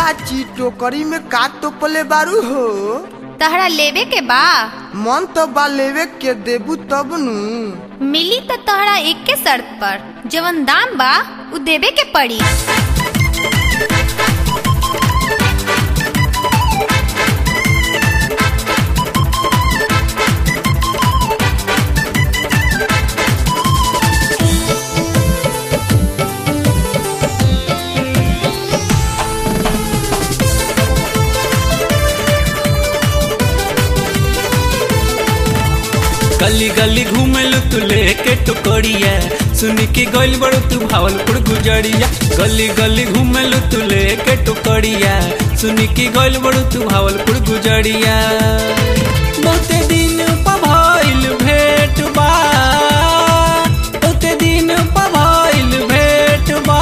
बाची टोकरी में का तोपले बारू हो तहरा लेवे के बा मन तो बा लेवे के देबू तब नु मिली त तहरा एक के शर्त पर जवन दाम बा उ देवे के पड़ी गली गली घूमेलु तू लेके टुकड़िया सुन के गइल बड़ू तू भावलपुर गुजरिया गली गली घूमेलु तू लेके टुकड़िया सुन के गइल बड़ू तू भावलपुर गुजरिया बहुते दिन पभइल भेट बा बहुते दिन पभइल भेट बा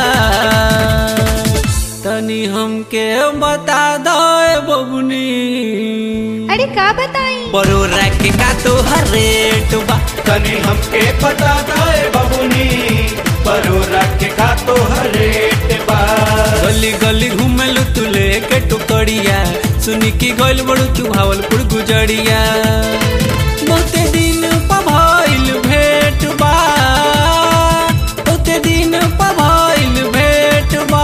तनी हमके बता दो बबुनी अरे का बताई बरोरा के का तो रेट बा तनी हमके पता दाए बबुनी परोरा के का तो रेट बा गली गली घूमेलु तू लेके टुकड़िया सुनी की गइल बड़ू तू भावलपुर गुजरिया बहुते दिन पभइल भेट बा बहुते दिन पभइल भेट बा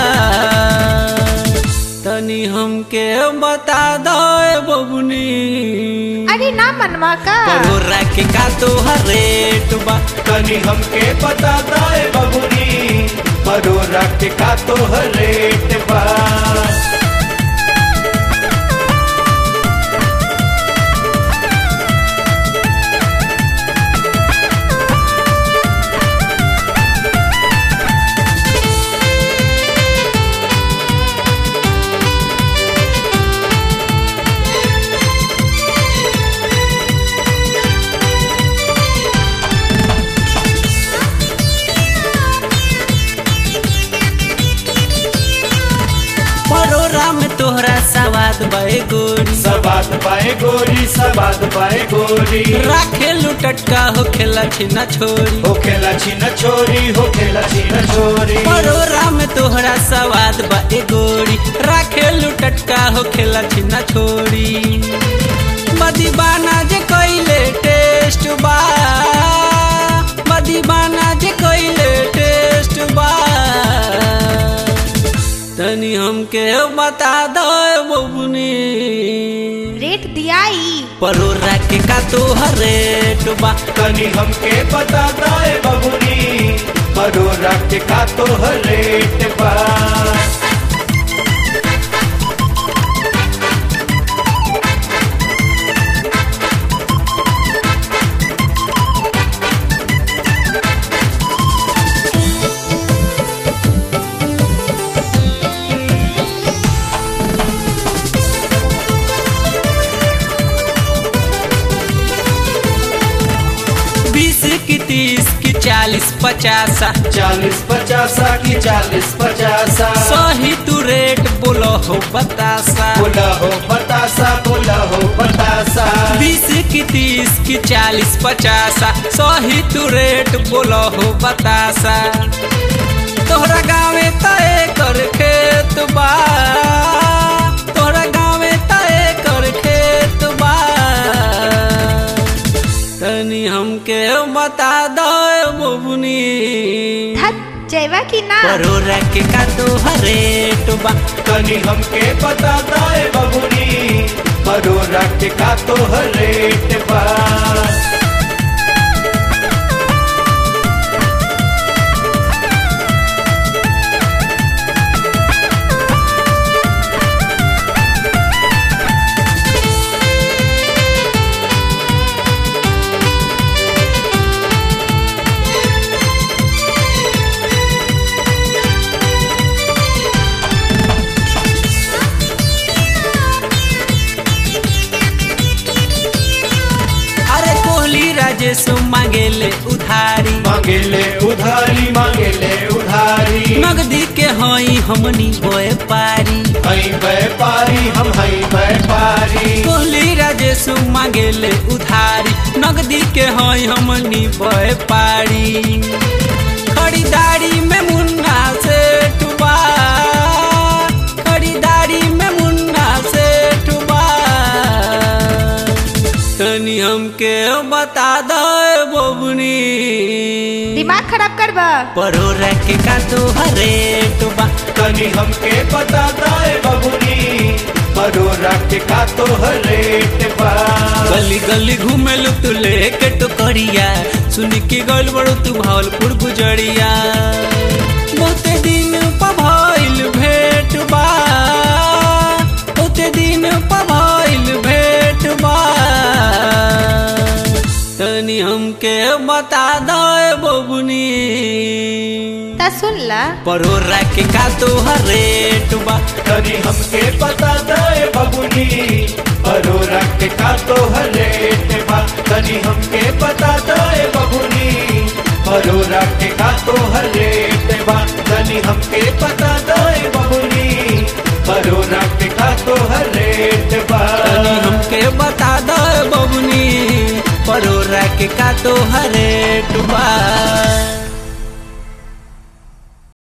तनी हमके बता दो बबुनी अरे ना मनवा का बरोरा के का तो रेट बा तनी हमके पता दाए बबुनी परोरा के का तो रेट बा बरोरा में तोहरा सवाद बे गोरी सबात पाए गोरी सबात पाए गोरी राखे लुटटका हो खेला छिना छोरी हो खेला छिन छोरी हो खेला छिन छोरी बरोरा में तोहरा सवाद बे गोरी राखे लुटटका हो खेला छिना छोरी मदीबाना जे कइले टेस्ट बा मदीबाना जे कइले टेस्ट बा तनी हमके बता दो बबुनी रेट दियाई परोरा के का तो रेट बा तनी हमके पता दाए बबुनी परोरा के का तो रेट बा बीस की तीस की चालीस पचासा चालीस पचासा की चालीस पचासा सही तू रेट बोलो हो बतासा बोला हो बतासा बोला हो बतासा बीस की तीस की चालीस पचासा सही तू रेट बोलो हो बतासा तोहरा गाँवे तय कर खेत बा तोहरा गाँवे तय कर खेत बा तनी हमके बता दो बबुनी धत जैवा की ना परोरा के का तो रेट बा तनी हमके पता दाए बबुनी परोरा के का तो रेट बा अरे कोहली राजेश मांगेले उधारी मांगेले उधारी मांगेले उधारी नगदी के हई हमनी होए पारी हई व्यापारी हम हई व्यापारी कोहली राजेश मांगेले उधारी नगदी के हई हमनी होए पारी खरीदारी में मुन्ना से टुबा बता दो बबुनी दिमाग खराब करबा परोरा के का तो रेट बा तनी हमके पता दाए बबुनी परोरा के का तो रेट बा गली गली घूमेलू तू लेके टुकड़िया सुन के गल बड़ू तू भावलपुर गुजरिया बहुते दिन पभइल भेट बा बहुते दिन पभइल भेट बा तनी हमके बता दो बबुनी ता सुन ला परोरा के का तो रेट बा तनी हमके पता दाए बबुनी परोरा के का तो रेट बा तनी हमके पता दाए बबुनी परोरा के का तो रेट बा तनी हमके पता दाए बबुनी परोरा के का तो रेट बा तनी हमके बता दो बबुनी परोरा के का तो रेट बा